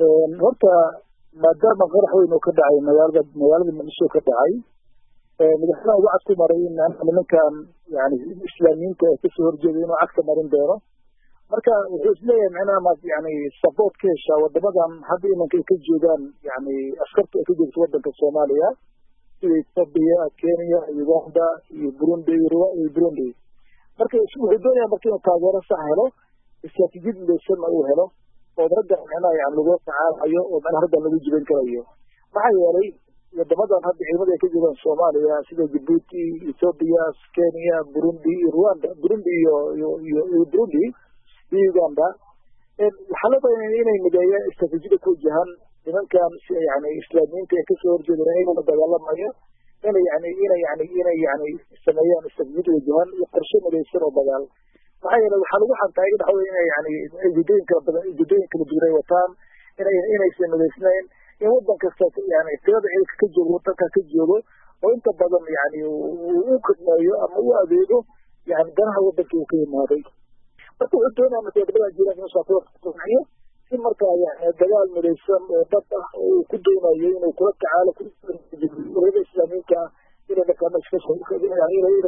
horta maadaama qarax weyn oo ka dhacay magaalada magaalada muqdisho ka dhacay madaxweynaha ugu cad ku maray in nimankan yani islaamiyiinta ee kasoo horjeeda inuu cagta marin doono marka wuxuu isleeyahay micnaha maad yani support ka heshaa wadamadan hadda imanka ay ka joogaan yani askarta ay ka joogto wadanka soomaaliya sida ethoobia kenya uganda iyo burundi iyo burundi marka wuxuu doonaya marka inuu taageero sax helo istraatijiyad midaysanna uu helo oo ragga micnaha yani lagula tacaalayo oo micnaha raggan lagu jibin karayo maxaa yeelay wadamadan hadda ciidamada ay ka joogaan soomaaliya sida djibuuti ethoobia kenya burundi iyo rwanda burundi iyo iyo burundi iyo uganda waxaa loo badanaya inay mideeyaan istraatijiyada ku wajahan nimankan yani islaamiyiinta ee kasoo horjeeda iyagoo dagaalamayo inay yani inay yani inay yani sameeyaan istraatijiyada wajahan iyo qorshe midaysan oo dagaal maxaa yeele waxaa lagu xantaa in waxa wey inay yani ujeedooyin kala badan ujeedooyin kala duwan ay wataan inay inaysan midaysnayn in wadan kasta yani tirada ciidanka ka joogo wadanka ka joogo oo inta badan yani u khidmeeyo ama u adeego yani danaha wadanka uu ka yimaaday marka wuxuu doonaya marka wadamada jiraan inuu saakuwaxiyo si markaa yani dagaal midaysan oo dad ah oo uu ku doonayo inuu kula tacaalo urada islaamiyiinta ah inay markaa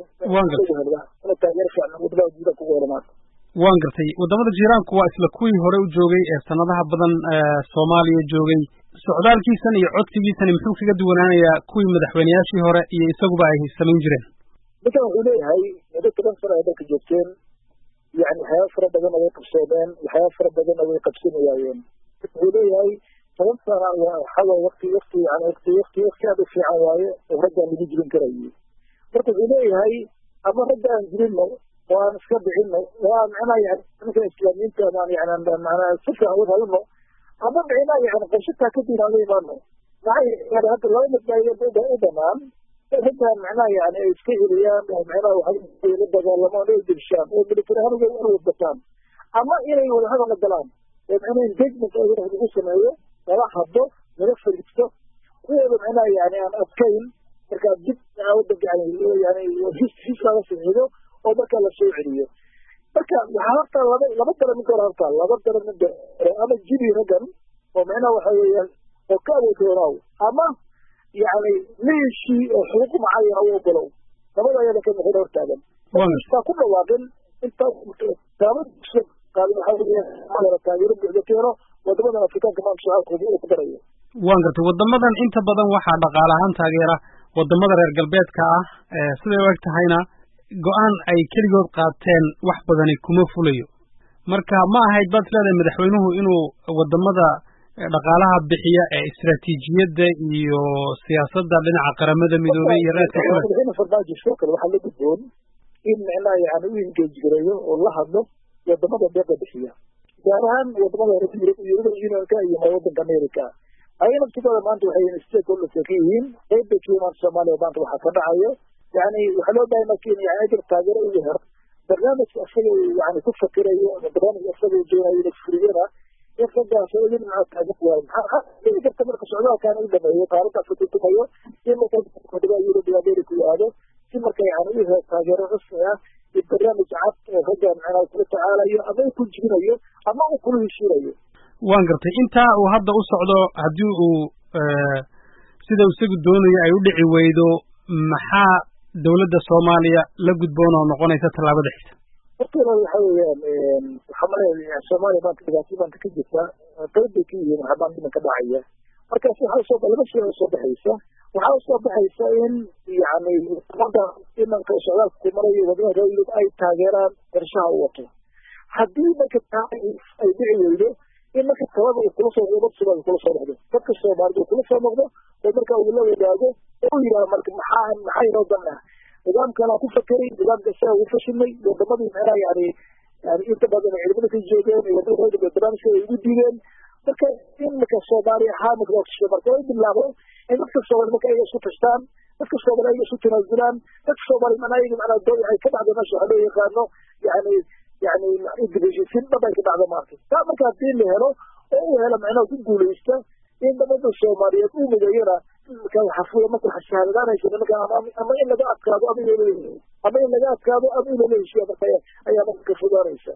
inay taageero fiican wadamada jiranka ugu helamaan waan gartay wadamada jiiraanku waa isla kuwii hore u joogay ee sanadaha badan soomaaliya joogay socdaalkiisan iyo codsigiisani muxuu kaga duwanaanayaa kuwii madaxweyneyaashii hore iyo isaguba ay samayn jireen ninkan wuxuu leeyahay muddo toban sano ay dalka joogteen yani waxyaaba fara badanna way qabsoomeen waxyaaba fara badanna way qabsani waayeen wuxuu leeyahay toban sana waxaa wakti wakti yani wakti wakti wakti aad u fiican waaye oo raggaan lagu jibin karayay marka wuxuu leeyahay ama ragga aan jirino oo aan iska bixino oo aan micnaha yani nimanka islaamiyiinta amaan yani manaa si fiican u hadano ama micnaha yani qorshataa kadib aan la imaano maxaa yeele hadda laba mid baa u banaan raggaan micnaha yani ay iska heliyaan oo micnaha waxay la dagaalamaan oo dibshaan oo military ahaan uga wadbataan ama inay wadahadal la galaan oo micnaha engagement oo lagu sameeyo lala hadlo laga fariisto kuwooda micnaha yani aan adkayn markaa dib wadanka yani yani his laga saxiido oo markaa lasoo celiyo marka waxaa horta laba laba dara mid hore horta laba dara mid ama jibi raggan oo micnaha waxa weeyaan oo ka awood roonaaw ama yani leeshii oo xuquuq macayana u ogolow labada ayada ka mixin hortaagan istaa ku dhawaaqin intaa taabadiisa qaadin waxaa weeyaan taageero buuxda keeno wadamadan afrikaanka maanta shacabkooda uu ku darayo waan gartay wadamadan inta badan waxaa dhaqaale ahaan taageera wadamada reer galbeedka ah siday u eg tahayna go-aan ay keligood qaateen wax badani kuma fulayo marka ma ahayd baad isleedahay madaxweynuhu inuu wadamada dhaqaalaha bixiya ee istraatiijiyadda iyo siyaasadda dhinaca qaramada midoobay iyo reerka kule madaxweyne farmaajo sidoo kale waxaa la gudboon in micnaha yani u engage gareeyo oo la hadlo wadamada deeqa bixiya gaar ahaan wadamada yuruba unionka iyo wadanka america ayaga naftigooda maanta waxay stakeholders ka yihiin qayb bay ka yimaan soomaaliya maanta waxaa ka dhacayo yani waxaa loo bahay marka in yani ajir taageero ugu hero barnaamijka isaga yani ku fakirayo ama barnaamijka isaga doonayo inay fuliyana in raggaas oo idin maxaa taagan waayo maxaa dhici karta marka socdaalkan u dhameeyo qaaraddaas ku tumayo in marka wadamada yurub iyo america uu aado si marka yani u helo taageero rasmi ah iyo barnaamij cad oo raggan macnaha kula tacaalayo ama uu ku jibinayo ama uu kula heshiinayo waan gartay intaa uu hadda u socdo haddii uu sida isagu doonayo ay u dhici weydo maxaa dawladda soomaaliya la gudboon oo noqonaysa tallaabada xigta horta waxa weeyaan waxaa malaya soomaaliya maanta dhibaato maanta ka jirta qayb bay ka yihiin waxbaan dhiman ka dhacaya markaas waxaa usoo laba shay usoo baxaysa waxaa usoo baxaysa in yani wadamada imanka socdaalka ku marayo wadamada reer yurub ay taageeraan qorshaha u wato haddii marka taa ay dhici weydo in marka talada uu kula soo noqdo sida kula soo noqdo dadka soomaalida uu kula soo noqdo oo marka uu la wadaago oo yidhaha marka maxaa maxaa inoo dan ah nidaamkanaa ku fakeray nidaamka isaga ugu fashilmay wadamadii micnaha yani yani inta badan ciidamada ka joogeen wadamada barnaamijka ay ugu diideen marka in marka soomaali ahaa marka marka ay bilaabo in dadka soomaali marka ayaga isku tashtaan dadka soomaali ayaga isu tanaasulaan dadka soomaali macnaha ayaga macnaha doo ay ka dhacdo meesha waxaa loo yaqaano yani yani dibheshiisiin dhab ay ka dhacdo maarka taa marka haddii la helo oo uu helo macnaha ku guulaysta in dabada soomaaliyeed uu mideeyana marka waxaa fuya marka waxaa shahaadadaanaysa nimanka ama in laga adkaado ama ama in laga adkaado ama in lala heshiyo marka ayaa marka ka fogaanaysa